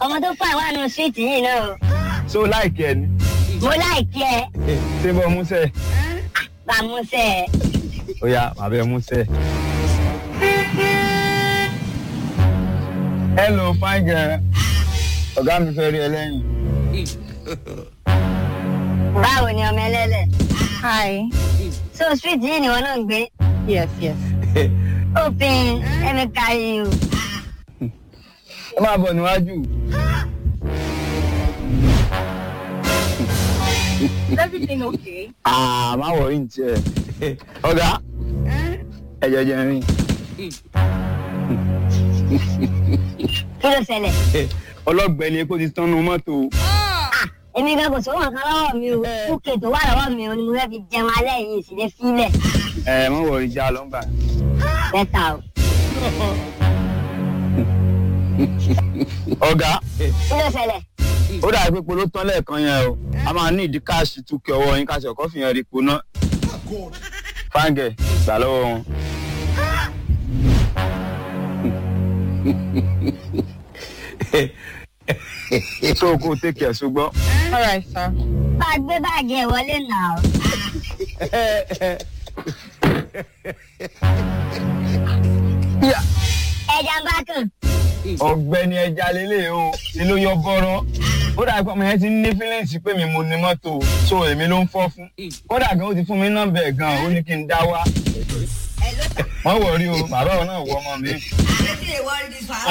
ọmọ tó fà wà nù síìtì yìí náà o. so láìkí ẹ ni mo láìkí ẹ ṣé bọ́ músẹ̀ bàmúsẹ̀ ẹ. ó yá bàbá ẹ músẹ̀. hello fine girl ọ̀gá mi fẹ́ rí ẹ lẹ́yìn. báwo ni ọmọ ẹlẹ́lẹ̀. Hi. so street yìí ni wọn náà ń gbé. Yes, yes. open let me carry you. ẹ máa bọ̀ níwájú. Is everything okay? àà má wọrí ní tiẹ̀. ọ̀gá ẹ jẹjẹ rìn. kí ló ṣẹlẹ̀. ọlọ́gbẹ́ni epo ti tán nu mọ́tò. èmi gan kò sówó nǹkan lọ́wọ́ mi o kúkè tó wà lọ́wọ́ mi o ni mo fẹ́ fi jẹun alẹ́ yìí sì lè fílẹ̀. ẹ má wọrí já lọ́gbà. bẹ́tà o. ọ̀gá kí ló ṣẹlẹ̀. ó dàbí pé polo tán lẹ́ẹ̀kan yẹn o a máa ní ìdí káàṣì túkẹ́ ọwọ́ yín káṣí ọkọ́ fìyàn rí po náà. fáńgẹ̀ gbà lọ́wọ́ wọn. so kó o take care ṣùgbọ́n. All right, sir. bá a gbé báàgì ẹ̀ wọlé nà o. ẹja ń bá kàn. ọ̀gbẹ́ni ẹja lélẹ̀ o ni ló yọ bọ́rọ́ ó dàbí pé ọmọ yẹn ti ní fílẹ̀ǹsì pé mi mo ní mọ́tò so èmi ló ń fọ́ fún kódà gan ó ti fún mi nọ́mbà ẹ̀ gan ó ní kí n dá wá wọ́n wọ̀ rí o bàbá wọn náà wọ ọmọ mi. Wetin dey worry dis one?